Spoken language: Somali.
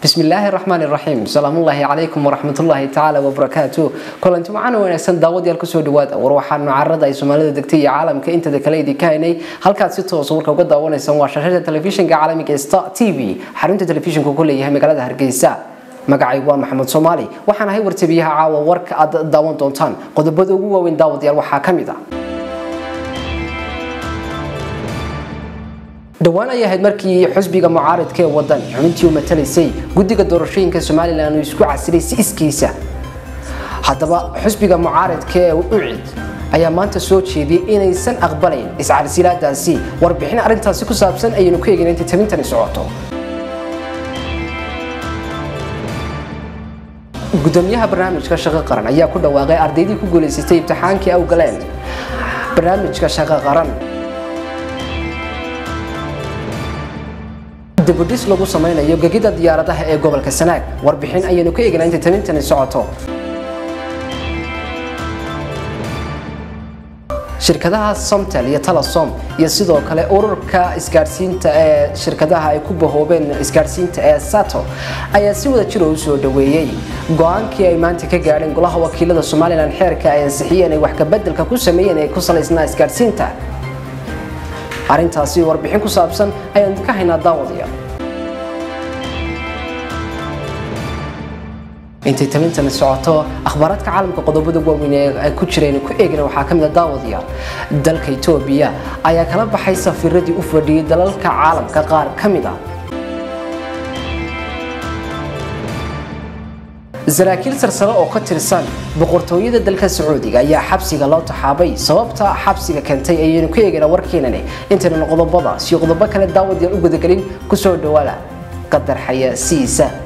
bismillaahi raxmaani raxiim salaamullaahi calaykum waraxmatullaahi tacaala wabarakaatu kulanti macana wanaagsan daawadayaal kusoo dhawaada war waxaanu carada ay soomaalida degtay iyo caalamka intada kale idinka haynay halkaad si toosa warka uga daawanaysaan waa shashada telefishinka caalamiga star t v xarunta telefishinku ku leeyahay magaalada hargeysa magacaygu waa maxamed soomaali waxaan ahay wartabiyaha caawa warka aad daawan doontaan qodobada ugu waaweyn daawadayaal waxaa ka mid ah dhowaan ay ahayd markii xusbiga mucaaridka ee wadan xubintii u matalaysay guddiga doorashooyinka somalilan uu isku casilay si iskiisa haddaba xusbiga mucaaridka ee ucid ayaa maanta soo jeediyey inaysan aqbalayn iscarsilaadaasi warbixin arrintaasi ku saabsan ayaynu ku eegin inta tabintani socoto gudoomiyaha barnaamijka shaqo qaran ayaa ku dhawaaqay ardaydii ku guulaysatay imtixaankii awgaleen barnaamijka shaqo qaran dibudhis lagu samaynayo gegida diyaaradaha ee gobolka sanaag warbixin ayaynu ka eegnaa inta tabintani socoto shirkadaha somtel iyo talasom iyo sidoo kale ururka isgaadhsiinta ee shirkadaha ay ku bahoobeen isgaadhsiinta ee sato ayaa si wada jiro u soo dhaweeyey go-aankii ay maanta ka gaadheen golaha wakiilada somalilan xeerka ay ansixiyeen ay wax kabedelka ku sameeyeen ee ku salaysnaa isgaadhsiinta arrintaasi warbixin ku saabsan ayaan ka haynaa daawadayaal intay tabintani socoto akhbaaraadka caalamka qodobada waaweyn ee ay ku jireen ku eegna waxaa ka mid a daawadayaal dalka etoobiya ayaa kala baxay safiiradii u fadhiyey dalalka caalamka qaar ka mid ah saraakiil sarsare oo ka tirsan boqortooyada dalka sacuudiga ayaa xabsiga loo taxaabay sababta xabsiga keentay ayaynu ka eegaynaa warkeenani intaynan qodobada si qodobo kale daawadayaal u gudagelin kusoo dhawaada qadar xayaasiisa